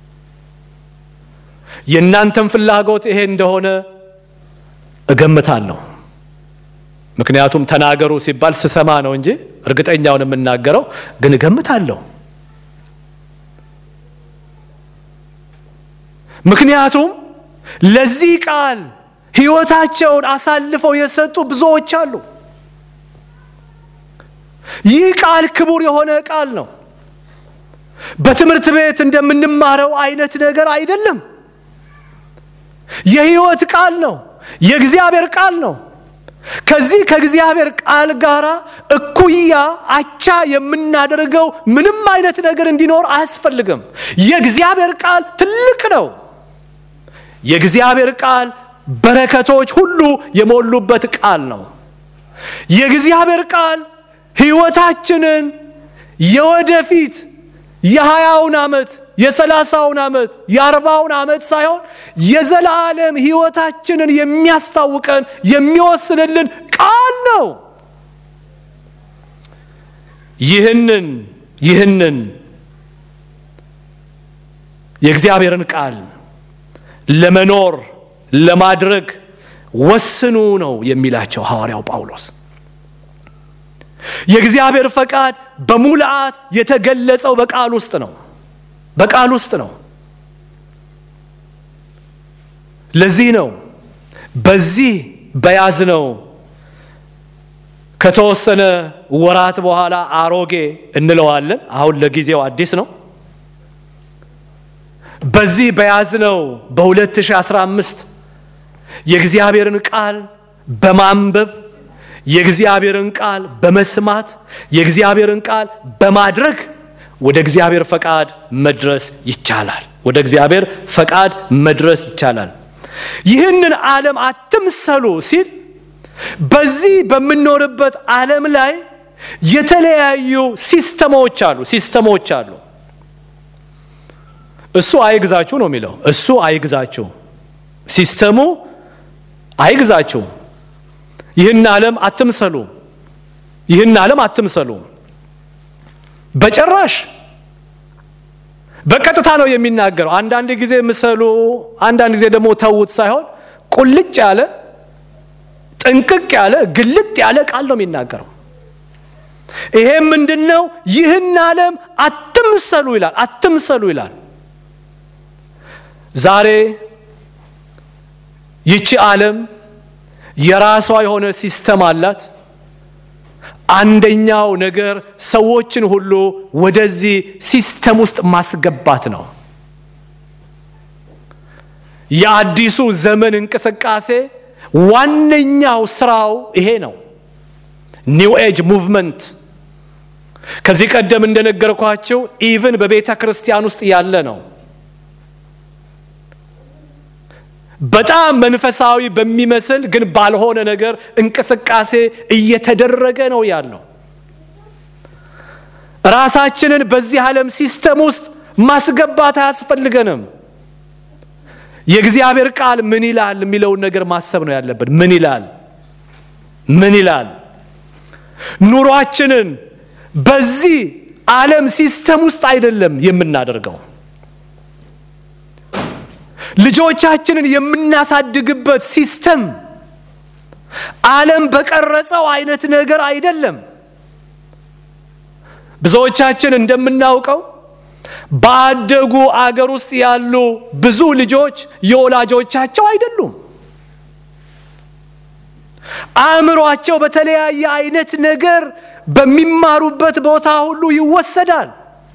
የእናንተም ፍላጎት ይሄ እንደሆነ እገምታለሁ። ምክንያቱም ተናገሩ ሲባል ስሰማ ነው እንጂ እርግጠኛውን የምናገረው ግን እገምታለሁ። ምክንያቱም ለዚህ ቃል ሕይወታቸውን አሳልፈው የሰጡ ብዙዎች አሉ። ይህ ቃል ክቡር የሆነ ቃል ነው። በትምህርት ቤት እንደምንማረው አይነት ነገር አይደለም። የሕይወት ቃል ነው። የእግዚአብሔር ቃል ነው። ከዚህ ከእግዚአብሔር ቃል ጋር እኩያ አቻ የምናደርገው ምንም አይነት ነገር እንዲኖር አያስፈልግም። የእግዚአብሔር ቃል ትልቅ ነው። የእግዚአብሔር ቃል በረከቶች ሁሉ የሞሉበት ቃል ነው። የእግዚአብሔር ቃል ሕይወታችንን የወደፊት የሀያውን ዓመት የሰላሳውን ዓመት የአርባውን ዓመት ሳይሆን የዘላለም ሕይወታችንን የሚያስታውቀን የሚወስንልን ቃል ነው። ይህንን ይህንን የእግዚአብሔርን ቃል ለመኖር ለማድረግ ወስኑ ነው የሚላቸው ሐዋርያው ጳውሎስ። የእግዚአብሔር ፈቃድ በሙልአት የተገለጸው በቃል ውስጥ ነው። በቃል ውስጥ ነው። ለዚህ ነው በዚህ በያዝነው ከተወሰነ ወራት በኋላ አሮጌ እንለዋለን። አሁን ለጊዜው አዲስ ነው። በዚህ በያዝነው በ2015 የእግዚአብሔርን ቃል በማንበብ የእግዚአብሔርን ቃል በመስማት የእግዚአብሔርን ቃል በማድረግ ወደ እግዚአብሔር ፈቃድ መድረስ ይቻላል። ወደ እግዚአብሔር ፈቃድ መድረስ ይቻላል። ይህንን ዓለም አትምሰሉ ሲል በዚህ በምንኖርበት ዓለም ላይ የተለያዩ ሲስተሞች አሉ ሲስተሞች አሉ። እሱ አይግዛችሁ ነው የሚለው። እሱ አይግዛችሁ፣ ሲስተሙ አይግዛችሁ። ይህን ዓለም አትምሰሉ፣ ይህን ዓለም አትምሰሉ። በጭራሽ በቀጥታ ነው የሚናገረው። አንዳንድ ጊዜ ምሰሉ፣ አንዳንድ ጊዜ ደግሞ ተዉት ሳይሆን ቁልጭ ያለ ጥንቅቅ ያለ ግልጥ ያለ ቃል ነው የሚናገረው። ይሄም ምንድን ነው? ይህን ዓለም አትምሰሉ ይላል። አትምሰሉ ይላል። ዛሬ ይቺ ዓለም የራሷ የሆነ ሲስተም አላት። አንደኛው ነገር ሰዎችን ሁሉ ወደዚህ ሲስተም ውስጥ ማስገባት ነው። የአዲሱ ዘመን እንቅስቃሴ ዋነኛው ስራው ይሄ ነው። ኒው ኤጅ ሙቭመንት ከዚህ ቀደም እንደነገርኳቸው ኢቭን በቤተ ክርስቲያን ውስጥ ያለ ነው። በጣም መንፈሳዊ በሚመስል ግን ባልሆነ ነገር እንቅስቃሴ እየተደረገ ነው ያለው። ራሳችንን በዚህ ዓለም ሲስተም ውስጥ ማስገባት አያስፈልገንም። የእግዚአብሔር ቃል ምን ይላል የሚለውን ነገር ማሰብ ነው ያለብን። ምን ይላል? ምን ይላል? ኑሯችንን በዚህ ዓለም ሲስተም ውስጥ አይደለም የምናደርገው። ልጆቻችንን የምናሳድግበት ሲስተም ዓለም በቀረጸው አይነት ነገር አይደለም። ብዙዎቻችን እንደምናውቀው ባደጉ አገር ውስጥ ያሉ ብዙ ልጆች የወላጆቻቸው አይደሉም። አእምሯቸው በተለያየ አይነት ነገር በሚማሩበት ቦታ ሁሉ ይወሰዳል።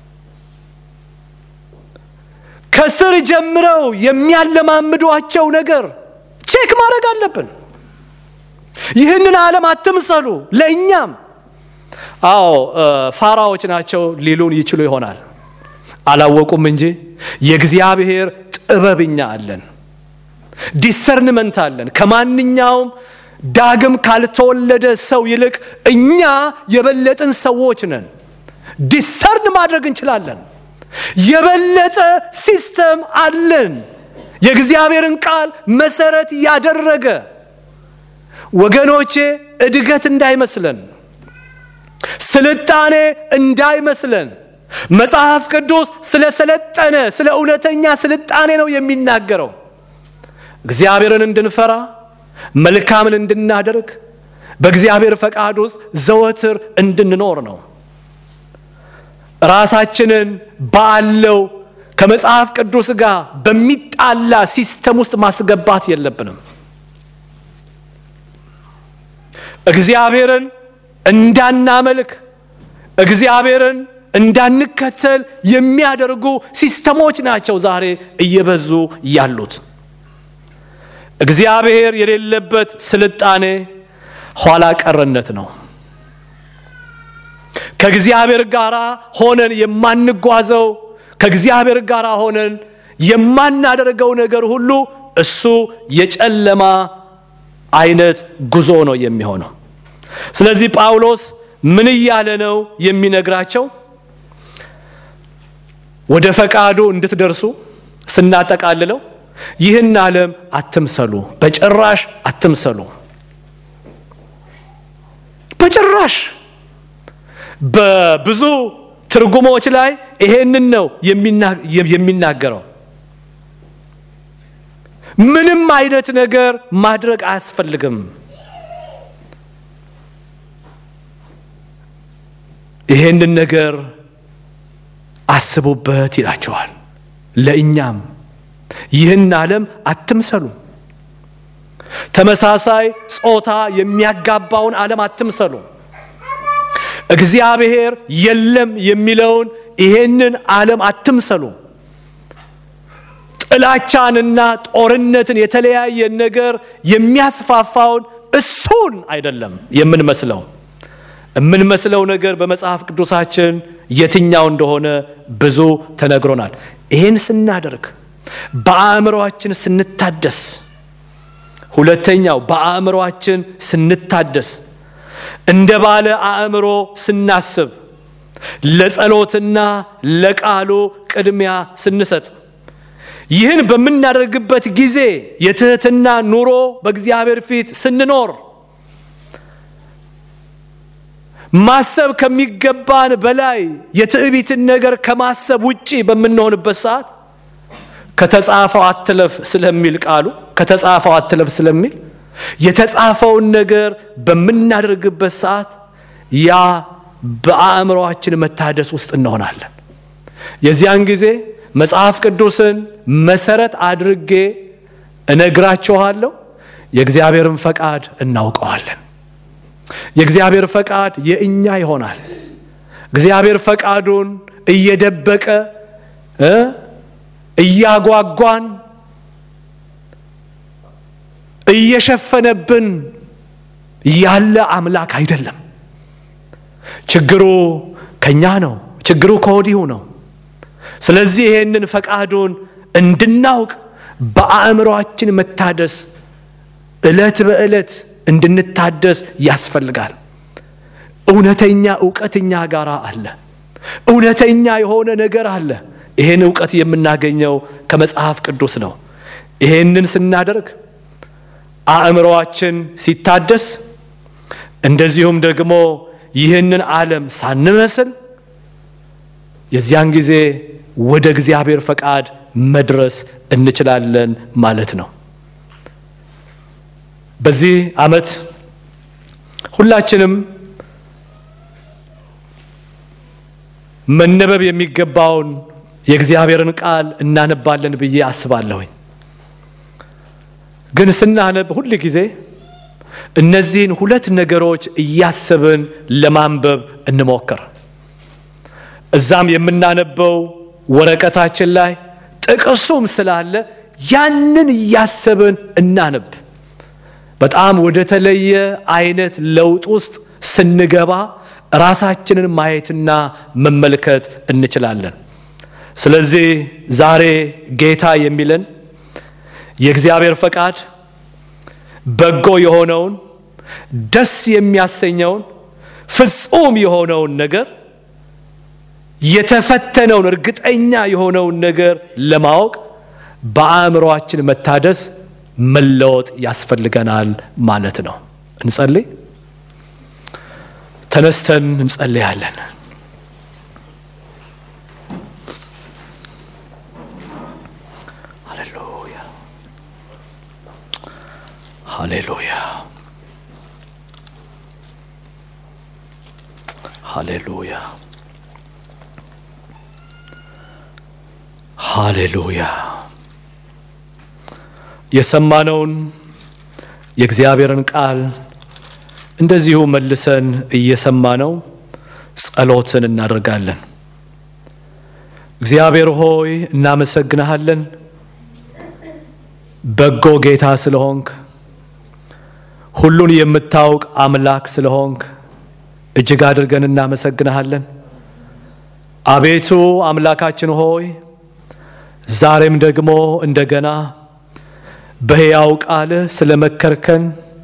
ከስር ጀምረው የሚያለማምዷቸው ነገር ቼክ ማድረግ አለብን። ይህንን ዓለም አትምሰሉ። ለእኛም አዎ ፋራዎች ናቸው ሊሉን ይችሉ ይሆናል። አላወቁም እንጂ የእግዚአብሔር ጥበብኛ አለን፣ ዲሰርንመንት አለን። ከማንኛውም ዳግም ካልተወለደ ሰው ይልቅ እኛ የበለጥን ሰዎች ነን። ዲሰርን ማድረግ እንችላለን። የበለጠ ሲስተም አለን። የእግዚአብሔርን ቃል መሰረት ያደረገ ወገኖቼ፣ እድገት እንዳይመስለን፣ ስልጣኔ እንዳይመስለን። መጽሐፍ ቅዱስ ስለ ሰለጠነ ስለ እውነተኛ ስልጣኔ ነው የሚናገረው። እግዚአብሔርን እንድንፈራ መልካምን እንድናደርግ በእግዚአብሔር ፈቃድ ውስጥ ዘወትር እንድንኖር ነው። ራሳችንን ባለው ከመጽሐፍ ቅዱስ ጋር በሚጣላ ሲስተም ውስጥ ማስገባት የለብንም። እግዚአብሔርን እንዳናመልክ እግዚአብሔርን እንዳንከተል የሚያደርጉ ሲስተሞች ናቸው ዛሬ እየበዙ ያሉት። እግዚአብሔር የሌለበት ስልጣኔ ኋላ ቀርነት ነው። ከእግዚአብሔር ጋር ሆነን የማንጓዘው ከእግዚአብሔር ጋር ሆነን የማናደርገው ነገር ሁሉ እሱ የጨለማ አይነት ጉዞ ነው የሚሆነው። ስለዚህ ጳውሎስ ምን እያለ ነው የሚነግራቸው? ወደ ፈቃዱ እንድትደርሱ ስናጠቃልለው ይህን ዓለም አትምሰሉ፣ በጭራሽ አትምሰሉ። በጭራሽ በብዙ ትርጉሞች ላይ ይሄንን ነው የሚናገረው። ምንም አይነት ነገር ማድረግ አያስፈልግም። ይሄንን ነገር አስቡበት ይላቸዋል። ለእኛም ይህን ዓለም አትምሰሉ። ተመሳሳይ ጾታ የሚያጋባውን ዓለም አትምሰሉ። እግዚአብሔር የለም የሚለውን ይሄንን ዓለም አትምሰሉ። ጥላቻንና ጦርነትን የተለያየ ነገር የሚያስፋፋውን እሱን አይደለም የምንመስለው። የምንመስለው ነገር በመጽሐፍ ቅዱሳችን የትኛው እንደሆነ ብዙ ተነግሮናል። ይህን ስናደርግ በአእምሮአችን ስንታደስ፣ ሁለተኛው በአእምሮአችን ስንታደስ እንደ ባለ አእምሮ ስናስብ፣ ለጸሎትና ለቃሉ ቅድሚያ ስንሰጥ፣ ይህን በምናደርግበት ጊዜ የትህትና ኑሮ በእግዚአብሔር ፊት ስንኖር ማሰብ ከሚገባን በላይ የትዕቢትን ነገር ከማሰብ ውጪ በምንሆንበት ሰዓት ከተጻፈው አትለፍ ስለሚል ቃሉ ከተጻፈው አትለፍ ስለሚል የተጻፈውን ነገር በምናደርግበት ሰዓት ያ በአእምሮአችን መታደስ ውስጥ እንሆናለን። የዚያን ጊዜ መጽሐፍ ቅዱስን መሰረት አድርጌ እነግራችኋለሁ፣ የእግዚአብሔርን ፈቃድ እናውቀዋለን። የእግዚአብሔር ፈቃድ የእኛ ይሆናል። እግዚአብሔር ፈቃዱን እየደበቀ እያጓጓን እየሸፈነብን ያለ አምላክ አይደለም። ችግሩ ከኛ ነው። ችግሩ ከወዲሁ ነው። ስለዚህ ይሄንን ፈቃዱን እንድናውቅ በአእምሮአችን መታደስ ዕለት በዕለት እንድንታደስ ያስፈልጋል። እውነተኛ እውቀት እኛ ጋር አለ። እውነተኛ የሆነ ነገር አለ። ይህን እውቀት የምናገኘው ከመጽሐፍ ቅዱስ ነው። ይሄንን ስናደርግ አእምሮአችን ሲታደስ፣ እንደዚሁም ደግሞ ይህንን ዓለም ሳንመስል የዚያን ጊዜ ወደ እግዚአብሔር ፈቃድ መድረስ እንችላለን ማለት ነው። በዚህ ዓመት ሁላችንም መነበብ የሚገባውን የእግዚአብሔርን ቃል እናነባለን ብዬ አስባለሁኝ። ግን ስናነብ ሁል ጊዜ እነዚህን ሁለት ነገሮች እያሰብን ለማንበብ እንሞክር። እዛም የምናነበው ወረቀታችን ላይ ጥቅሱም ስላለ ያንን እያሰብን እናነብ። በጣም ወደ ተለየ አይነት ለውጥ ውስጥ ስንገባ ራሳችንን ማየትና መመልከት እንችላለን። ስለዚህ ዛሬ ጌታ የሚለን የእግዚአብሔር ፈቃድ በጎ የሆነውን ደስ የሚያሰኘውን ፍጹም የሆነውን ነገር የተፈተነውን እርግጠኛ የሆነውን ነገር ለማወቅ በአእምሯችን መታደስ መለወጥ ያስፈልገናል ማለት ነው። እንጸልይ። ተነስተን እንጸልያለን። ሃሌሉያ ሃሌሉያ ሃሌሉያ ሃሌሉያ የሰማነውን የእግዚአብሔርን ቃል እንደዚሁ መልሰን እየሰማነው ጸሎትን እናደርጋለን። እግዚአብሔር ሆይ እናመሰግንሃለን፣ በጎ ጌታ ስለሆንክ፣ ሁሉን የምታውቅ አምላክ ስለሆንክ እጅግ አድርገን እናመሰግንሃለን። አቤቱ አምላካችን ሆይ ዛሬም ደግሞ እንደገና በሕያው ቃልህ ስለ መከርከን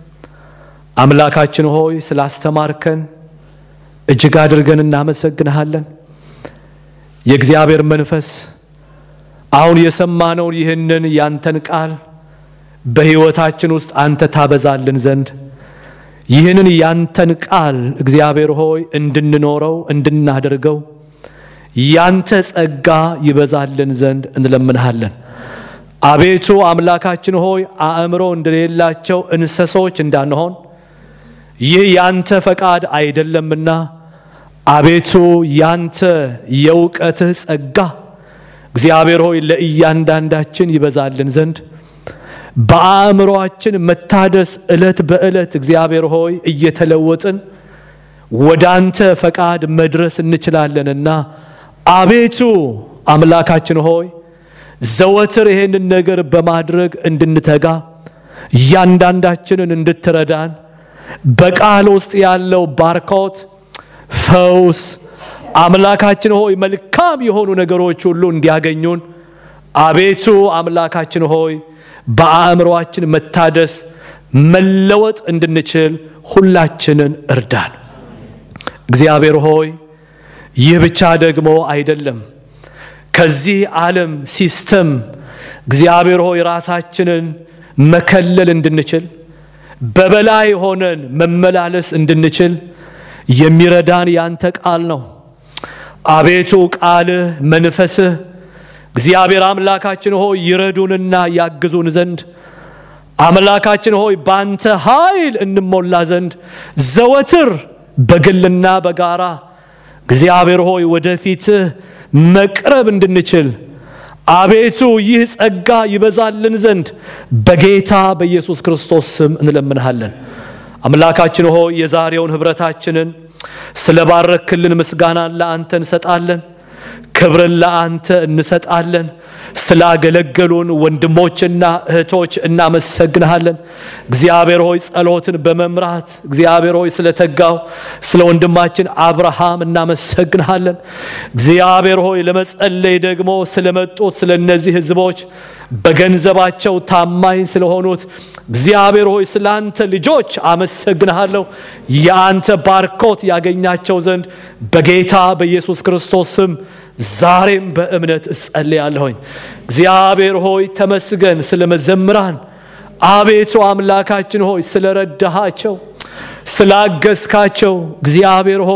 አምላካችን ሆይ ስላስተማርከን እጅግ አድርገን እናመሰግንሃለን። የእግዚአብሔር መንፈስ አሁን የሰማነውን ይህንን ያንተን ቃል በሕይወታችን ውስጥ አንተ ታበዛልን ዘንድ ይህንን ያንተን ቃል እግዚአብሔር ሆይ እንድንኖረው እንድናደርገው ያንተ ጸጋ ይበዛልን ዘንድ እንለምንሃለን። አቤቱ አምላካችን ሆይ አእምሮ እንደሌላቸው እንስሶች እንዳንሆን ይህ ያንተ ፈቃድ አይደለምና አቤቱ ያንተ የእውቀትህ ጸጋ እግዚአብሔር ሆይ ለእያንዳንዳችን ይበዛልን ዘንድ በአእምሮአችን መታደስ ዕለት በዕለት እግዚአብሔር ሆይ እየተለወጥን ወደ አንተ ፈቃድ መድረስ እንችላለንና አቤቱ አምላካችን ሆይ ዘወትር ይሄንን ነገር በማድረግ እንድንተጋ እያንዳንዳችንን እንድትረዳን በቃል ውስጥ ያለው ባርኮት፣ ፈውስ አምላካችን ሆይ መልካም የሆኑ ነገሮች ሁሉ እንዲያገኙን አቤቱ አምላካችን ሆይ በአእምሮአችን መታደስ መለወጥ እንድንችል ሁላችንን እርዳን። እግዚአብሔር ሆይ ይህ ብቻ ደግሞ አይደለም። ከዚህ ዓለም ሲስተም እግዚአብሔር ሆይ ራሳችንን መከለል እንድንችል በበላይ ሆነን መመላለስ እንድንችል የሚረዳን ያንተ ቃል ነው። አቤቱ ቃልህ፣ መንፈስህ እግዚአብሔር አምላካችን ሆይ ይረዱንና ያግዙን ዘንድ አምላካችን ሆይ ባንተ ኃይል እንሞላ ዘንድ ዘወትር በግልና በጋራ እግዚአብሔር ሆይ ወደፊትህ መቅረብ እንድንችል አቤቱ ይህ ጸጋ ይበዛልን ዘንድ በጌታ በኢየሱስ ክርስቶስ ስም እንለምንሃለን። አምላካችን ሆይ የዛሬውን ኅብረታችንን ስለ ባረክልን ምስጋናን ለአንተ እንሰጣለን። ክብርን ለአንተ እንሰጣለን። ስላገለገሉን ወንድሞችና እህቶች እናመሰግንሃለን። እግዚአብሔር ሆይ ጸሎትን በመምራት እግዚአብሔር ሆይ ስለተጋው ስለ ወንድማችን አብርሃም እናመሰግንሃለን። እግዚአብሔር ሆይ ለመጸለይ ደግሞ ስለመጡት ስለ እነዚህ ሕዝቦች በገንዘባቸው ታማኝ ስለሆኑት እግዚአብሔር ሆይ ስለ አንተ ልጆች አመሰግንሃለሁ። የአንተ ባርኮት ያገኛቸው ዘንድ በጌታ በኢየሱስ ክርስቶስ ስም ዛሬም በእምነት እጸልያለሁኝ። እግዚአብሔር ሆይ ተመስገን ስለ መዘምራን። አቤቱ አምላካችን ሆይ ስለ ረዳሃቸው፣ ስላገዝካቸው እግዚአብሔር ሆይ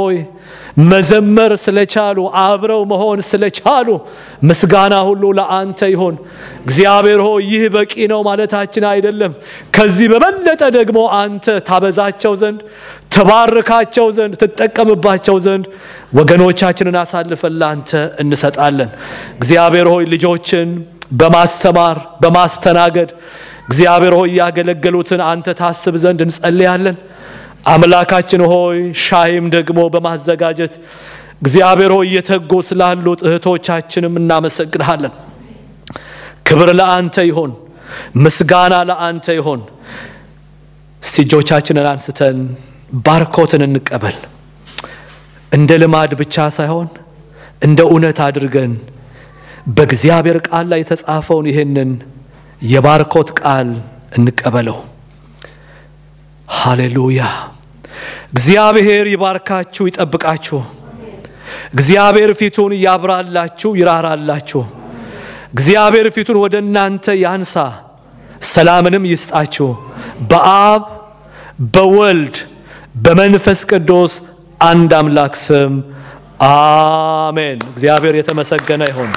መዘመር ስለቻሉ አብረው መሆን ስለቻሉ ምስጋና ሁሉ ለአንተ ይሆን። እግዚአብሔር ሆይ ይህ በቂ ነው ማለታችን አይደለም። ከዚህ በበለጠ ደግሞ አንተ ታበዛቸው ዘንድ ተባርካቸው ዘንድ ትጠቀምባቸው ዘንድ ወገኖቻችንን አሳልፈን ለአንተ እንሰጣለን። እግዚአብሔር ሆይ ልጆችን በማስተማር በማስተናገድ እግዚአብሔር ሆይ ያገለገሉትን አንተ ታስብ ዘንድ እንጸልያለን። አምላካችን ሆይ ሻይም ደግሞ በማዘጋጀት እግዚአብሔር ሆይ እየተጉ ስላሉት እህቶቻችንም እናመሰግንሃለን። ክብር ለአንተ ይሆን፣ ምስጋና ለአንተ ይሆን። እስቲ እጆቻችንን አንስተን ባርኮትን እንቀበል። እንደ ልማድ ብቻ ሳይሆን እንደ እውነት አድርገን በእግዚአብሔር ቃል ላይ የተጻፈውን ይህንን የባርኮት ቃል እንቀበለው። ሃሌሉያ። እግዚአብሔር ይባርካችሁ፣ ይጠብቃችሁ። እግዚአብሔር ፊቱን ያብራላችሁ፣ ይራራላችሁ። እግዚአብሔር ፊቱን ወደ እናንተ ያንሳ፣ ሰላምንም ይስጣችሁ። በአብ በወልድ በመንፈስ ቅዱስ አንድ አምላክ ስም አሜን። እግዚአብሔር የተመሰገነ ይሁን።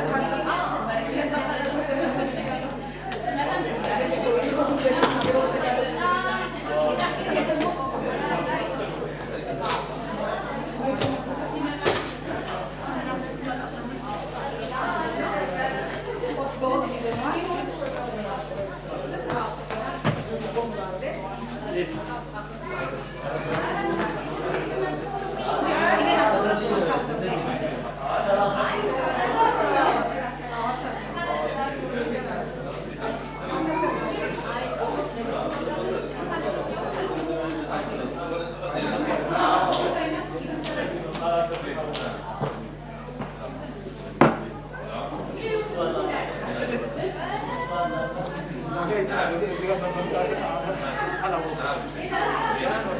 እዚህ ጋር በመምጣት አላወኩም።